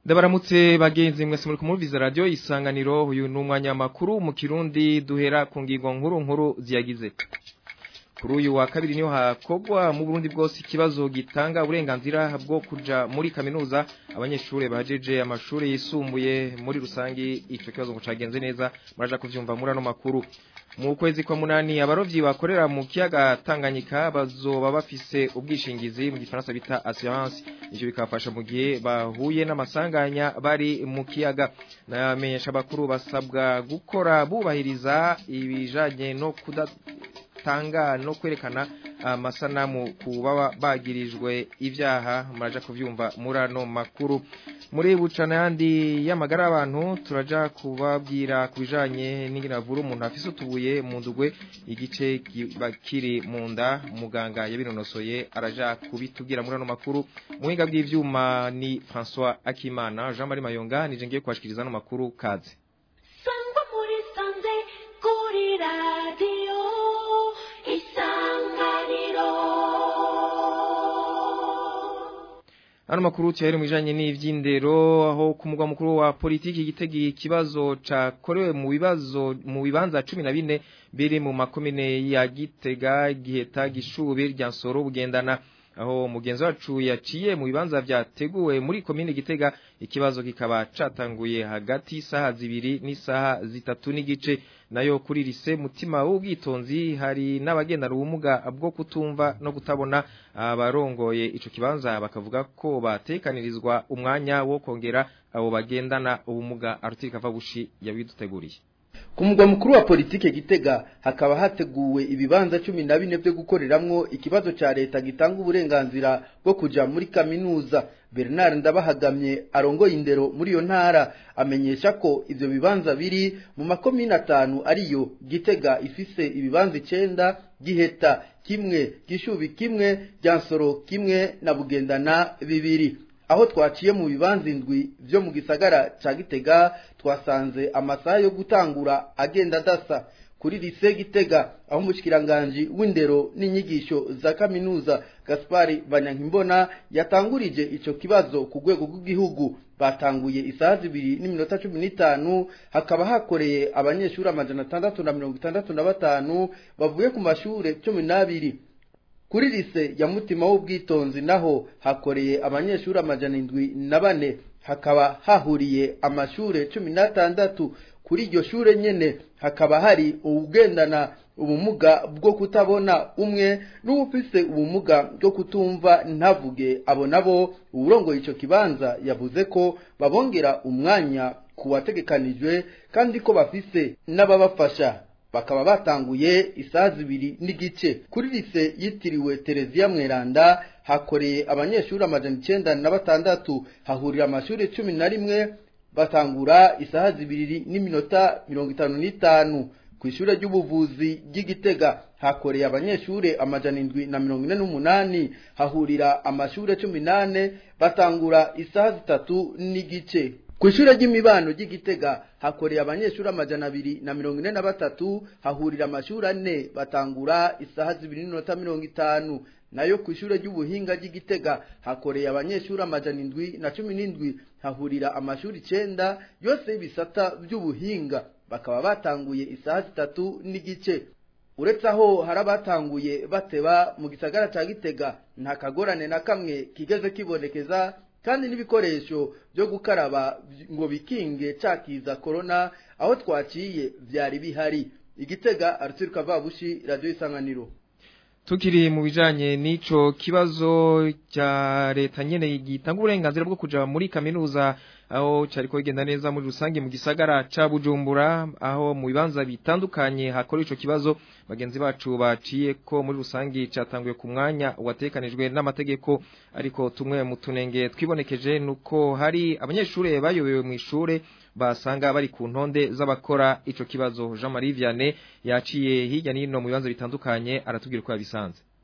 Ndabaramutse bagenzi mwese muri kumurviza radio isanganiro uyu numwanya makuru mu Kirundi duhera ku ngingo nkuru nkuru ziyagize kuri uyu wa kabiri niho hakogwa mu Burundi bwose ikibazo gitanga uburenganzira bwo kuja muri kaminuza abanyeshure bajeje amashure yisumbuye muri rusangi ico kibazo ngo cagenze neza muraja kuvyumva muri ano makuru mu kwezi kwa munani abarovyi bakorera mu kiyaga Tanganyika bazoba bafise ubwishingizi mu gifaransa bita assurance ivyo bikafasha mu gihe bahuye n'amasanganya bari mu kiyaga namenyesha bakuru basabwa gukora bubahiriza ibijanye no kuda tanga no kwerekana amasanamu ku baba bagirijwe ivyaha muraja kuvyumva muri ano makuru muri bucana yandi y'amagara y'abantu turaja kubabwira kubijanye n'ingiravuru umuntu afise utubuye mu ndugwe igice kiri mu nda muganga yabinonosoye araja kubitubwira muri ano makuru muhinga bw'ivyuma ni François Akimana Jean Marie Mayonga nije ngiye kwashikiriza ano makuru kaze Sangwa muri sanze kuri radio Ano makuru cyari mwijanye n'ivyindero aho ku mugwa mukuru wa politiki gitegi ikibazo cakorewe mu bibazo mu bibanza 14 biri mu makomine ya Gitega Giheta Gishubi rya Nsoro bugendana aho mugenzi wacu yaciye mu bibanza vyateguwe muri komine Gitega ikibazo kikaba catanguye hagati saha zibiri n'isaha zitatu n'igice nayo kuri lise mutima w'ubwitonzi hari n'abagendana ubumuga bwo kutumva no kutabona abarongoye ico kibanza bakavuga ko batekanirizwa umwanya wo kongera abo bagendana ubumuga arutirika vabushi yabiduteguriye ku mugwa mukuru wa politike gitega hakaba hateguwe ibibanza cumi na bine byo gukoreramwo ikibazo ca leta gitanga uburenganzira bwo kuja muri kaminuza bernard ndabahagamye arongoye indero muri iyo ntara amenyesha ko ivyo bibanza biri mu makomine atanu ariyo gitega ifise ibibanza icenda giheta kimwe gishubi kimwe ryansoro kimwe na bugendana bibiri aho twaciye mu bibanza indwi byo mu gisagara ca gitega twasanze amasaha yo gutangura agenda adasa kuri lise gitega aho umushikiranganje w'indero n'inyigisho za kaminuza Gaspari Banyankimbona yatangurije ico kibazo ku rwego rw'igihugu batanguye isaha zibiri n'iminota cumi n'itanu hakaba hakoreye abanyeshuri amajana atandatu na mirongo itandatu na batanu bavuye ku mashure cumi n'abiri kuri lise ya mutima w'ubwitonzi naho hakoreye abanyeshuri amajana indwi na bane hakaba hahuriye amashure cumi n'atandatu kuri iryo shure nyene hakaba hari uwugendana ubumuga bwo kutabona umwe n'uwufise ubumuga bwo kutumva ntavuge abo nabo uwurongoye ico kibanza yavuze ko babongera umwanya ku wategekanijwe kandi ko bafise n'ababafasha bakaba batanguye isaha zibiri n'igice kuri lise yitiriwe Terezia Mweranda hakoreye abanyeshuri amajana icenda na batandatu hahurira amashuri cumi na rimwe batangura isaha zibiri n'iminota mirongo itanu n'itanu ku ishure ry'ubuvuzi ry'igitega hakoreye abanyeshure amajana indwi na mirongo ine n'umunani hahurira amashure cumi nane batangura isaha zitatu n'igice ku ishure ry'imibano ry'igitega hakoreye abanyeshuri amajana abiri na mirongo ine na batatu hahurira amashuri ane batangura isaha zibiri n'iminota mirongo itanu nayo ku ishure ry'ubuhinga ry'igitega hakoreye abanyeshuri amajana indwi na cumi n'indwi hahurira amashuri icenda yose y'ibisata by'ubuhinga bakaba batanguye isaha zitatu n'igice uretse aho hari abatanguye bateba mu gisagara ca gitega nta kagorane na kamwe kigeze kibonekeza kandi n'ibikoresho byo gukaraba ngo bikinge cakiza corona aho twaciye vyari bihari igitega arutiruka vabushi radio isanganiro Tukiri mu bijanye n'ico kibazo cya leta nyene gitanga uburenganzira bwo kuja muri kaminuza aho cyariko igenda neza muri rusange mu gisagara ca Bujumbura aho mu bibanza bitandukanye hakora ico kibazo bagenzi bacu baciye ko muri rusange catanguye ku mwanya watekanijwe n'amategeko ariko tumwe mu tunenge twibonekeje nuko hari abanyeshure bayobewe mu ishure basanga bari ku ntonde z'abakora ico kibazo Jean Marie Vianney yaciye hirya nino mu bibanza bitandukanye aratubwira uko yabisanze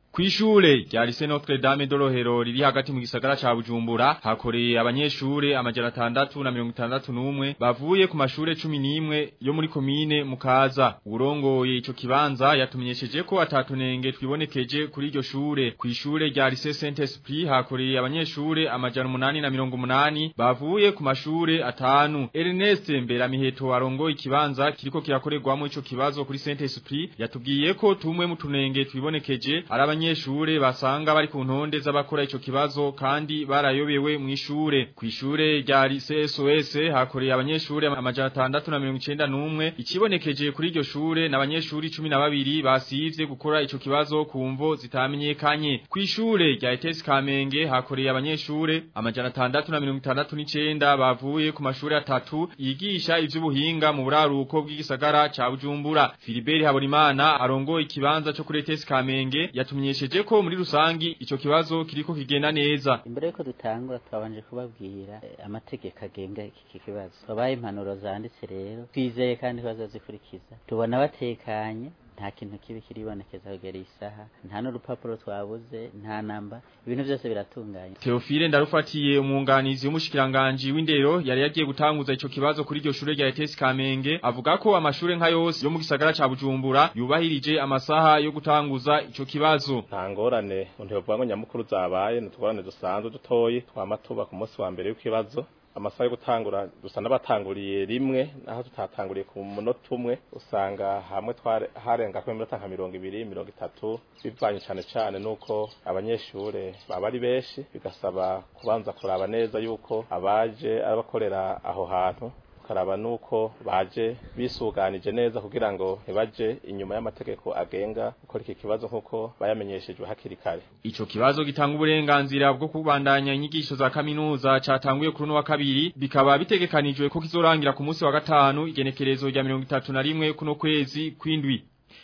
Kwishure rya Lycée Notre Dame de Rohero riri hagati mu gisagara ca Bujumbura hakoreye abanyeshure amajana atandatu na mirongo itandatu n'umwe bavuye ku mashure cumi n'imwe yo muri komine Mukaza urongoye ico kibanza yatumenyesheje ko atatunenge twibonekeje kuri iryo shure kwishure rya Lycée Saint Esprit hakoreye abanyeshure amajana umunani na mirongo umunani bavuye ku mashure atanu Ernest Mberamiheto arongoye ikibanza kiriko kirakorerwamo ico kibazo kuri Saint Esprit yatubwiye ko tumwe mu tunenge twibonekeje ari abanyeshure basanga bari ku ntonde z'abakora ico kibazo kandi barayobewe mu ishure ku ishure rya lycée SOS hakoreye abanyeshure amajana atandatu na mirongo icenda n'umwe ikibonekeje kuri iryo shure n'abanyeshure cumi na babiri basivye gukora ico kibazo ku mvo zitamenyekanye ku ishure rya ETS Kamenge hakoreye abanyeshure amajana atandatu na mirongo itandatu n'icenda bavuye ku mashure atatu yigisha ivy'ubuhinga mu buraruko bw'igisagara ca Bujumbura Philibert Haborimana arongoye ikibanza co kuri ETS Kamenge yatumye tumenyesheje ko muri rusangi ico kibazo kiriko kigenda neza imbere yuko dutangura twabanje kubabwira eh, amategeko agenga iki kibazo babaye impanuro zanditse rero twizeye kandi ko bazazikurikiza tubona batekanye nta kintu kibi kiribonekeza kugera isaha nta n'urupapuro twabuze nta namba ibintu byose biratunganye Theophile ndarufatiye umwunganizi w'umushikiranganje w'indero yari yagiye gutanguza ico kibazo kuri iryo shure rya ETS Kamenge avuga ko amashure nka yose yo mu gisagara ca Bujumbura yubahirije amasaha yo gutanguza ico kibazo nta ngorane umuntu yovuga ngo nyamukuru zabaye n'utugorane dusanzwe dutoyi twama tuba ku munsi wa mbere w'ikibazo amasaha yo gutangura dusa n'abatanguriye rimwe naho tutatanguriye ku munota umwe usanga hamwe harenga ko iminota nka mirongo ibiri mirongo itatu bivanye cyane cyane nuko abanyeshure baba ari benshi bigasaba kubanza kuraba neza yuko abaje abakorera aho hantu tukaraba nuko baje bisuganije neza kugira ngo ntibaje inyuma y'amategeko agenga gukora iki kibazo nk'uko bayamenyeshejwe hakiri kare ico kibazo gitanga uburenganzira bwo kubandanya inyigisho za kaminuza catanguye kuri no wa kabiri bikaba bitegekanijwe ko kizorangira ku munsi wa gatanu igenekerezo rya 31 kuno kwezi kwindwi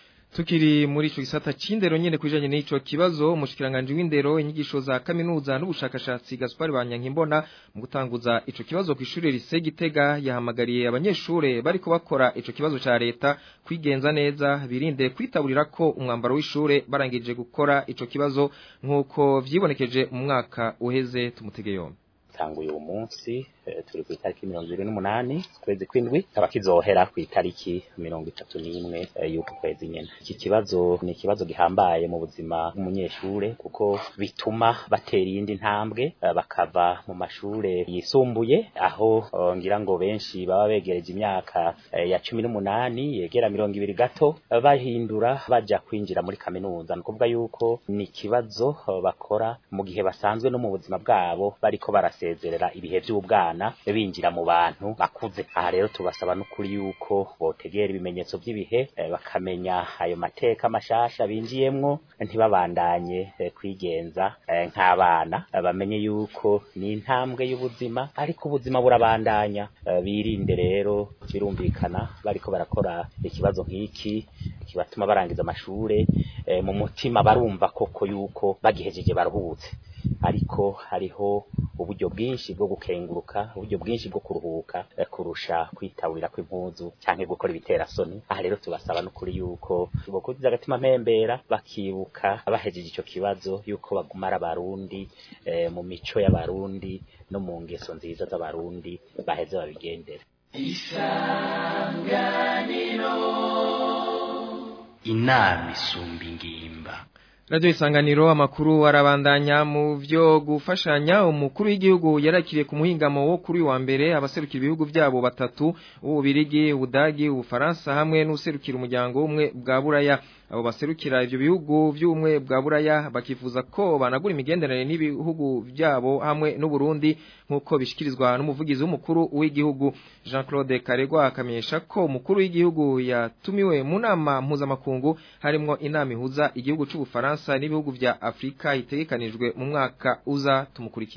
Tukiri muri ico gisata c'indero nyene kwijanye n'ico kibazo umushikiranganje w'indero inyigisho za kaminuza n'ubushakashatsi Gaspar Banyankimbona mu gutanguza ico kibazo ku ishure lise Gitega yahamagariye abanyeshure bariko bakora ico kibazo ca leta kwigenza neza birinde kwitaburira ko umwambaro w'ishure barangije gukora ico kibazo nkuko vyibonekeje mu mwaka uheze tumutege yombi tanguye uwo munsi turi ku itariki mirongo ibiri n'umunani kwezi kw'indwi kaba kizohera ku itariki mirongo itatu n'imwe y'uku kwezi nyene iki kibazo ni ikibazo gihambaye mu buzima bw'umunyeshure kuko bituma batera iyindi ntambwe bakava mu mashure yisumbuye aho ngira ngo benshi baba begereje imyaka ya cumi n'umunani yegera mirongo ibiri gato bahindura baja kwinjira muri kaminuza ni ukuvuga yuko ni ikibazo bakora mu gihe basanzwe no mu buzima bwabo bariko barasezerera ibihe vy'ubwana binjira mu bantu bakuze aha rero tubasaba n'ukuri yuko botegera ibimenyetso by'ibihe bakamenya ayo mateka mashasha binjiyemwo ntibabandanye kwigenza nk'abana bamenye yuko ni intambwe y'ubuzima ariko ubuzima burabandanya birinde rero birumvikana bariko barakora ikibazo nk'iki kibatuma barangiza amashure mu mutima barumva koko yuko bagihejeje baruhutse ariko hariho uburyo bwinshi bwo gukenguruka uburyo bwinshi bwo kuruhuka kurusha kwitabira kw'impuzu canke gukora ibiterasoni aha rero tubasaba n'ukuri yuko bokuziza agatima mpembera bakibuka bahejeje ico kibazo yuko bagumara abarundi e, mu mico y'abarundi no mu ngeso nziza z'abarundi baheze babigendera isanganiro inama isumba ingimba Radio isanganiro amakuru arabandanya mu vyo gufashanya umukuru w'igihugu yarakiriye ku muhingamo wo kuri wa mbere abaserukira ibihugu byabo batatu ububirigi ubudagi ubufaransa hamwe n'userukira umuryango umwe bwa buraya abo baserukira ivyo bihugu by'umwe bwa buraya bakifuza ko banagura imigenderanire n'ibihugu byabo hamwe n'u Burundi nkuko bishikirizwa n'umuvugizi w'umukuru w'igihugu Jean-Claude Karegwa akamenyesha ko umukuru w'igihugu yatumiwe mu nama mpuzamakungu harimo inama ihuza igihugu c'ubufaransa n'ibihugu vya Afrika itegekanijwe mu mwaka uza tumukurikire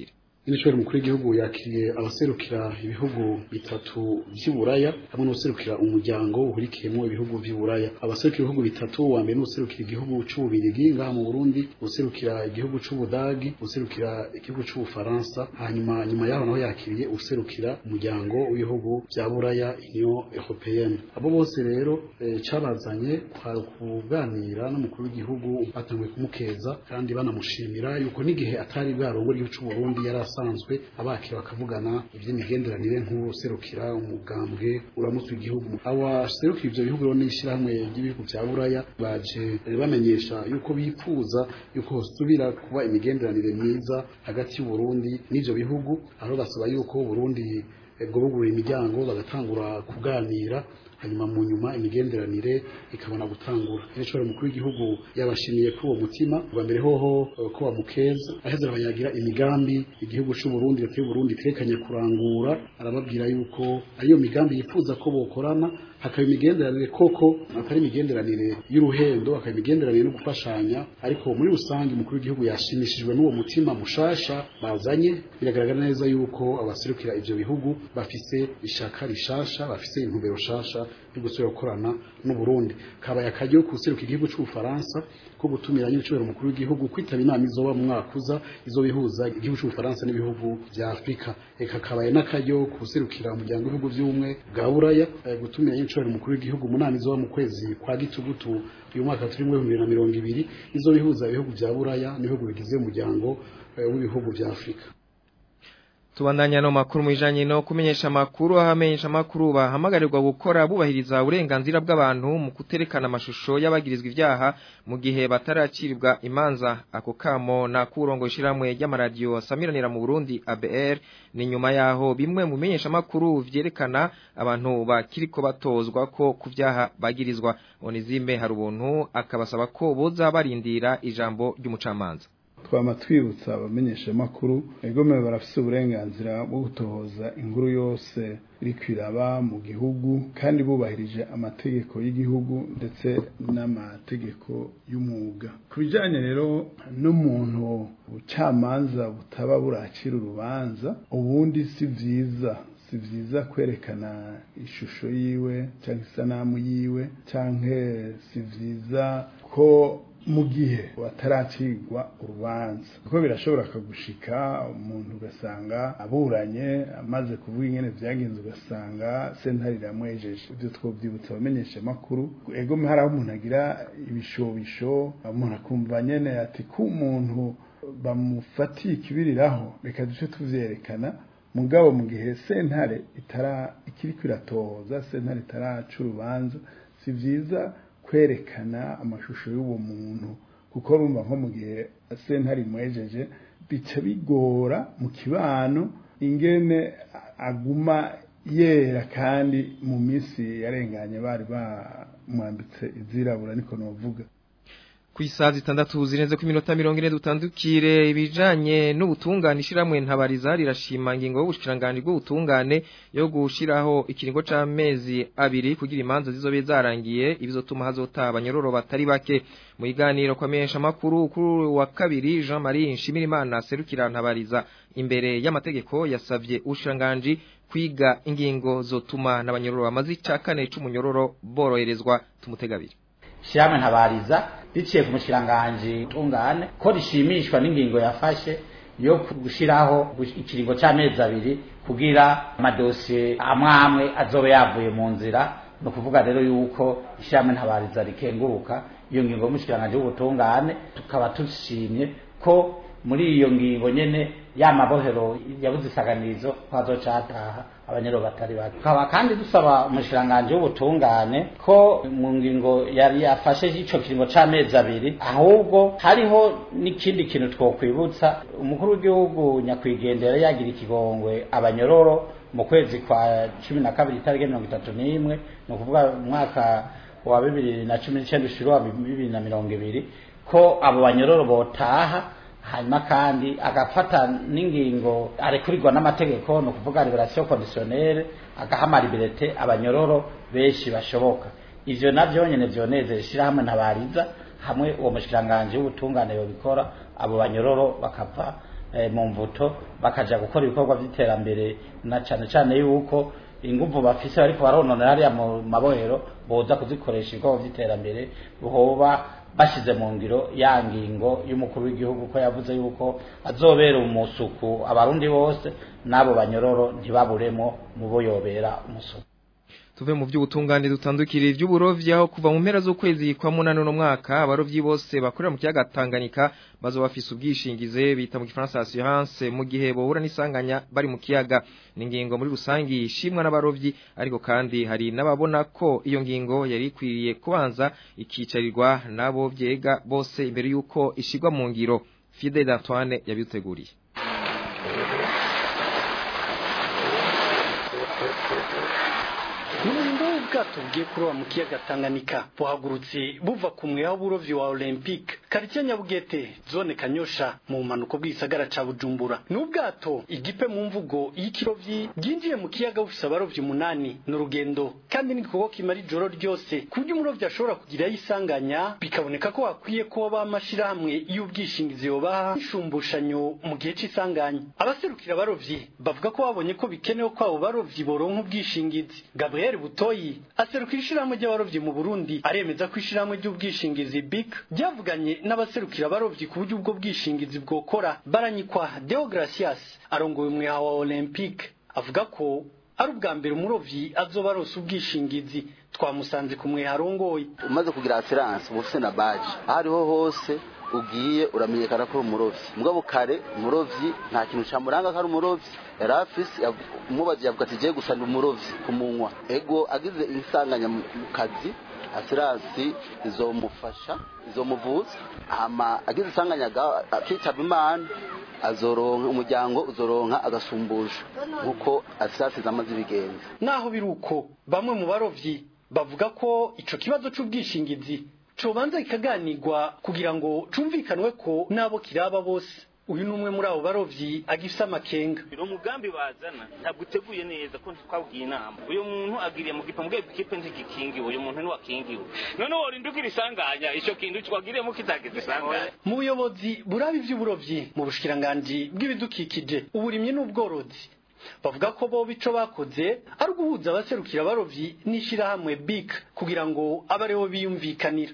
n'ishobora mukuru w'igihugu yakiriye abaserukira ibihugu bitatu vy'Iburaya hamwe n'userukira umuryango uhurikiyemo ibihugu vy'Iburaya abaserukira ibihugu bitatu wa mbere n'userukira igihugu c'ububirigi ngaha mu Burundi userukira igihugu c'ubudagi userukira igihugu c'ubufaransa hanyuma nyuma yaho naho yakiriye userukira umuryango w'ibihugu vya Buraya Union Européenne abo bose rero e, cabazanye kwa kuganira n'umukuru w'igihugu batanguye kumukeza kandi banamushimira yuko n'igihe atari bwarongo igihugu c'u Burundi yari asanzwe abakira bakavugana ivy'imigenderanire nk'userukira umugambwe uramutse igihugu abaserukira ivyo bihugu rero n'ishirahamwe ry'ibihugu vya Buraya baje bamenyesha yuko bifuza yuko hosubira kuba imigenderanire myiza hagati y'u Burundi n'ivyo bihugu aho basaba yuko Burundi bwobugurura imiryango bagatangura kuganira hanyuma mu nyuma imigenderanire ikabona gutangura rero mukuru w'igihugu yabashimiye kuri uwo mutima bwa mbere hoho ko bamukeza aheza arabanyagira imigambi igihugu c'u Burundi leta y'u Burundi itekanye kurangura arababwira yuko ariyo migambi yifuza ko bokorana hakaba imigenderanire koko atari imigenderanire y'uruhendo hakaba imigenderanire no gufashanya ariko muri rusange umukuru w'igihugu yashimishijwe n'uwo mutima mushasha bazanye biragaragara neza yuko abaserukira ivyo bihugu bafise ishaka rishasha bafise intumbero shasha yo gusubira gukorana n'u Burundi kabaye akaryo kuseruka igihugu c'ubufaransa ko gutumira nyine umukuru w'igihugu kwitaba inama izoba mu mwaka uza izobihuza igihugu c'ubufaransa n'ibihugu vya Afrika eka kabaye n'akaryo kuserukira umuryango w'ibihugu vy'ubumwe bwa Buraya gutumira nyine umukuru w'igihugu munani izoba mu kwezi kwa gitugutu uyu mwaka turimo ibihumbi bibiri na mirongo ibiri izobihuza ibihugu vya Buraya n'ibihugu bigize umuryango w'ibihugu vya Afrika Tubandanya no makuru mwijanye no kumenyesha amakuru ahamenyesha amakuru bahamagarirwa gukora bubahiriza uburenganzira bw'abantu mu kuterekana amashusho y'abagirizwa ivyaha mu gihe bataraciribwa imanza ako kamo na kurongo ishiramwe ry'amaradiyo asamiranira mu Burundi ABR ni nyuma yaho bimwe mu menyesha amakuru vyerekana abantu bakiriko batozwa ko ku vyaha bagirizwa Onizime hari ubuntu akabasaba ko boza barindira ijambo ry'umucamanza twama twibutsa abamenyesha makuru egome barafise uburenganzira bwo gutohoza inkuru yose iri kwiraba mu gihugu kandi bubahirije amategeko y'igihugu ndetse n'amategeko y'umwuga ku bijyanye rero n'umuntu ubucamanza butaba buracira urubanza ubundi si byiza si byiza kwerekana ishusho yiwe cyangwa isanamu yiwe cyangwa si byiza ko mu gihe wataracirwa urubanza kuko birashobora akagushika umuntu ugasanga aburanye amaze kuvuga ingene vyagenze ugasanga sentare iramwejeje ivyo twovyibutsa abamenyesha makuru ego hari aho umuntu agira ibishobisho umuntu akumva nyene ati ko umuntu bamufatiye ikibiriraho reka duce tuvyerekana mugabo mu gihe sentare itara ikiriko iratohoza sentare itaraca urubanza si vyiza kwerekana amashusho y'uwo muntu kuko rumva nko mu gihe sentare imwejeje bica bigora mu kibano ingene aguma yera kandi mu minsi yarenganye bari bamwambitse izirabura niko novuga ku isaha zitandatu zirenze ku minota mirongo ine dutandukire ibijanye n'ubutungane ishiramwe ntabariza rirashima ingingo y'ubushikiranganje bw'ubutungane yo gushiraho ikiringo c'amezi abiri kugira imanza zizobe zarangiye ibizotuma hazota abanyororo batari bake mu iganiro kwa mesha makuru kuri wa kabiri Jean Marie Nshimirimana serukira ntabariza imbere y'amategeko yasavye ubushikiranganje kwiga ingingo zotuma n'abanyororo bamaze icakane c'umunyororo boroherezwa tumutegabiri shyirahamwe ntabariza riciye ku mushyiranganje tungane ko rishimishwa n'ingingo yafashe yo gushyiraho ikiringo cy'amezi abiri kugira amadosiye amwe amwe azobe yavuye mu nzira ni ukuvuga rero yuko ishyirahamwe ntabariza rikenguruka iyo ngingo y'umushyiranganje w'ubutungane tukaba dushimye ko muri iyo ngingo nyene ya mabohero yabuze isaganirizo kwazoca hataha abanyero batari bake tukaba kandi dusaba umushiranganje w'ubutungane ko mu ngingo yari yafashe ico kiringo c'amezi abiri ahubwo hariho n'ikindi kintu twokwibutsa umukuru w'igihugu nyakwigendera yagira ikigongwe abanyororo mu kwezi kwa cumi na kabiri itariki mirongo itatu n'imwe ni ukuvuga umwaka wa bibiri na cumi n'icenda ushira wa bibiri na mirongo ibiri ko abo banyororo botaha hanyuma kandi agafata n'ingingo arekurirwa n'amategeko ni ukuvuga liberation conditionnelle agaha liberté abanyororo benshi bashoboka ivyo navyo nyene vyonezera ishirahamwe ntabariza hamwe uwo mushikiranganje w'ubutungane yobikora abo banyororo bakava eh, mu mvuto bakaja gukora ibikorwa by'iterambere na cane cane yuko inguvu bafise bariko barononera hariya mu mabohero boza kuzikoresha ibikorwa by'iterambere hoba bashize mu ngiro ya ngingo y'umukuru w'igihugu ko yavuze yuko azobera umusuku abarundi bose n'abo banyororo ntibaburemo mu bo yobera umusuku tuve mu by'ubutungane dutandukira iby'uburovyi aho kuva mu mpera z'ukwezi kwa munani no mwaka abarovyi bose bakorera mu kiyaga Tanganyika bazo bafise ubwishingize bita mu gifaransa assurance mu gihe bohura n'isanganya bari mu kiyaga ni ingingo muri rusangi ishimwa n'abarovyi ariko kandi hari n'ababona ko iyo ngingo yari ikwiriye kubanza ikicarirwa nabo vyega bose imbere yuko ishigwa mu ngiro Fidel Antoine yabiteguriye Umurimbo w'ubwato bugiye kuroba mu kiyaga Tanganyika buhagurutse buva ku mweha w'uburovyi wa Olympique quartier Nyabugete zone Kanyosha mu mpanuko bw'isagara ca Bujumbura ni ubwato igipe mu mvugo y'ikirovyi bwinjiye mu kiyaga bufise abarovyi umunani ni urugendo kandi n'igikorwa kimara ijoro ryose ku buryo umurovyi ashobora kugira yisanganya bikaboneka ko hakwiye ko b'amashirahamwe y'ubwishingizi yobaha ishumbushanyo mu gihe c'isanganya abaserukira abarovyi bavuga ko babonye ko bikenewe ko abo barovyi boronka ubwishingizi Gabriel Butoyi aserukira ishirahamwe ry'abarovyi mu Burundi aremeza ko ishirahamwe ry'ubwishingizi BIC ryavuganye n'abaserukira abarovyi ku buryo ubwo bwishingizi bwokora baranyikwa Deogracias arongoye umweha wa Olympique avuga ko ari ubwa mbere umurovyi azoba arose ubwishingizi twamusanze ku mweha arongoye umaze kugira assurance uba ufise na badge aho ariho hose ugiye uramenyekana ko uri umurovyi mugabo kare umurovyi nta kintu camuranga ko ari umurovyi yari afise umubazi yavuga ati giye gusa ni umurovyi ku munwa ego agize insanganya mu kazi assurance izomufasha izomuvuza hama agize insanganya akitaba imana azoronka umuryango uzoronka agasumbusha nkuko assurance zamaze ibigenza naho biri uko bamwe mu barovyi bavuga ko ico kibazo c'ubwishingizi cobanza kikaganirwa kugira ngo cumvikanwe ko nabo kiraba bose uyu ni umwe muri abo barovyi agifise amakenga uwo mugambi bazana ntabwo uteguye neza ko twabwiye inama uyu muntu agiriye mu gipa mbwe ikipe ntigikingiwe uyu muntu ntiwakingiwe none worinda ugira isanganya ico kintu twagiriyemo kitagize isanganya mu buyobozi buraba ivy'uburovyi mu bushikiranganji bw'ibidukikije uburimyi n'ubworozi bavuga ko bo bico bakoze ari uguhuza abaserukira abarovyi n'ishirahamwe BIC kugira ngo abe aribo biyumvikanira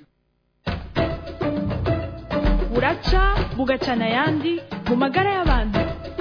buraca bugacana ayandi mu magara y'abantu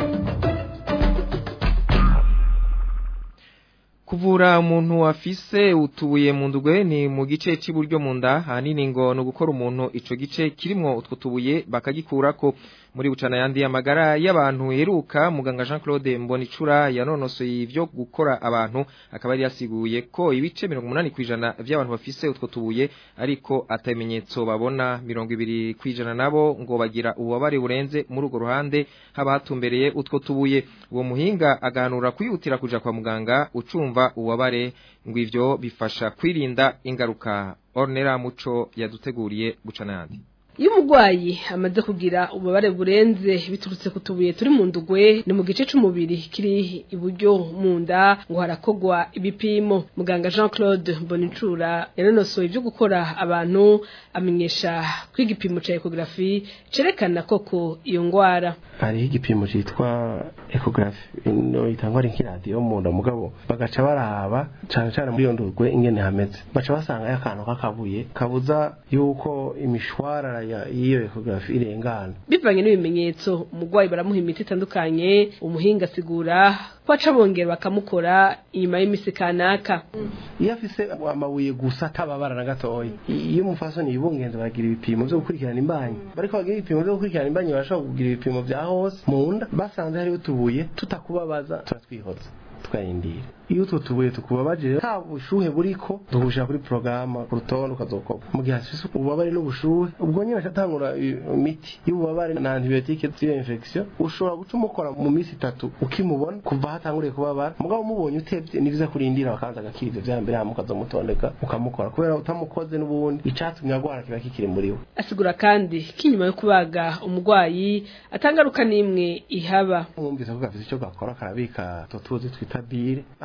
kuvura umuntu afise utubuye mu ndugwe ni mu gice cy'iburyo mu nda hanini ngo no gukora umuntu ico gice kirimo utwo tubuye bakagikurako muri bucana yandi y'amagara y'abantu heruka muganga Jean Claude Mbonicura yanonosoye ivyo gukora abantu akaba yari yasiguye ko ibice 80 kwijana by'abantu bafise utwo tubuye ariko atamenyetso babona 20 kwijana nabo ngo bagira ububabare burenze muri urwo ruhande haba hatumbereye utwo tubuye uwo muhinga aganura kwihutira kuja kwa muganga ucumva ububabare ngo ivyo bifasha kwirinda ingaruka Ornera Muco yaduteguriye bucana yandi iyo umurwayi amaze kugira ububabare burenze biturutse ku tubuye turi mu ndugwe ni mu gice c'umubiri kiri iburyo mu nda ngo harakogwa ibipimo muganga Jean Claude Bonicura yanonosoye ibyo gukora abantu amenyesha ko igipimo ca ecography cerekana koko iyo ngwara hariho igipimo citwa ecography ino itangwa ari nk'iradiyo mu nda mugabo bagaca baraba cane cane muri iyo ndugwe ingene hameze baca basanga akantu k'akabuye kabuza yuko imishwarara y'iyo ecography irengana bivanye n'ibimenyetso umurwayi baramuha imiti itandukanye umuhinga asigura ko aca bongera bakamukora inyuma y'imisi kanaka iyo afise amabuye gusa atababara na gatoya iyo umufasoni yibungenze baragira ibipimo vyo gukurikirana imbanyi bariko bagira ibipimo vyo gukurikirana imbanyi barashobora kugira ibipimo vya hose mu nda basanze hariho utubuye tutakubabaza turatwihoza tukayindira iyo utwo tubuye tukubabaje nta bushuhe buriko tugushira kuri porogaramu ku rutonde ukazokopa mu gihe hafise ububabare n'ubushuhe ubwo nyine acatangura imiti y'ububabare na antibiyotike z'iyo infection ushobora guca umukora mu minsi itatu ukimubona kuva hatanguriye kubabara mugabo umubonye utevye ni vyiza kurindira bakabanza agakira ivyo vya mbere hama ukazomutondeka ukamukora kubera utamukoze n'ubundi icatumye agwara kiba kikiri muri we asigura kandi ko inyuma yo kubaga umurwayi atangaruka n'imwe ihaba mwumvise ko gafise ico gakora karabika tutuzi twita bile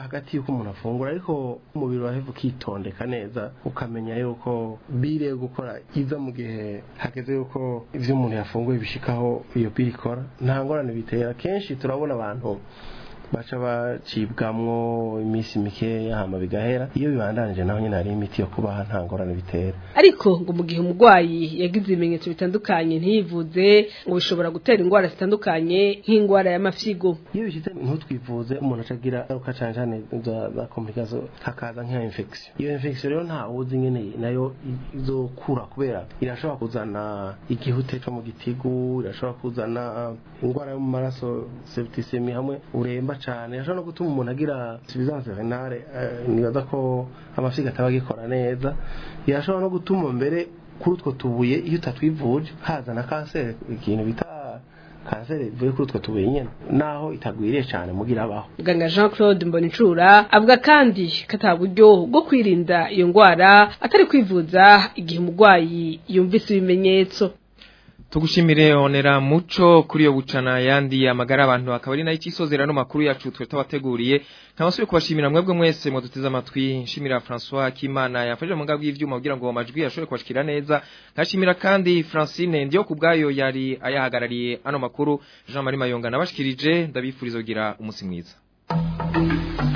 hagati y'uko umuntu afungura ariko umubiri waheva ukitondeka neza ukamenya yuko bire yo gukora iza mu gihe hageze yuko ivyo umuntu yafunguye bishikaho iyo bire ikora nta ngorane bitera kenshi turabona abantu baca bacibwamwo iminsi mikeya hama bigahera iyo bibandanije naho nyine hari imiti yo kubaha nta ngorane bitera ariko ngo mu gihe umurwayi yagize ibimenyetso bitandukanye ntiyivuze ngo bishobora gutera indwara zitandukanye nk'indwara y'amafyigo iyo bishyize ntutwivuze umuntu acagira ingaruka cyane cyane za za complication hakaza nk'iya infection iyo infection rero nta wuzi nyene nayo izokura kubera irashobora kuzana igihute cyo mu gitigu irashobora kuzana indwara yo mu maraso septicemia hamwe uremba cyane irashobora no gutuma umuntu agira insuffisance renale eh, nibaza ko amafyigo ataba agikora neza irashobora no gutuma mbere kuri utwo tubuye iyo utatwivuje haza na kanseri ikintu bita kanseri ivuye kuri utwo tubuye nyene naho itagwiriye cyane mugira abaho muganga jean claude mbonicura avuga kandi ko ata buryo bwo kwirinda iyo ndwara atari kwivuza igihe umurwayi yumvise ibimenyetso Tugushimire onera muco kuri yo bucana yandi amagara abantu akaba ari nayo ikisozera no makuru yacu twe tabateguriye nkabasuye kubashimira mwebwe mwese muduteze amatwi nshimira François Kimana yafashe mu ngabwi y'ivyuma kugira ngo amajwi yashobore kubashikira neza nkashimira kandi Francine ndiyo kubgayo yari ayahagarariye ano makuru Jean Marie Mayonga nabashikirije ndabifuriza kugira umunsi mwiza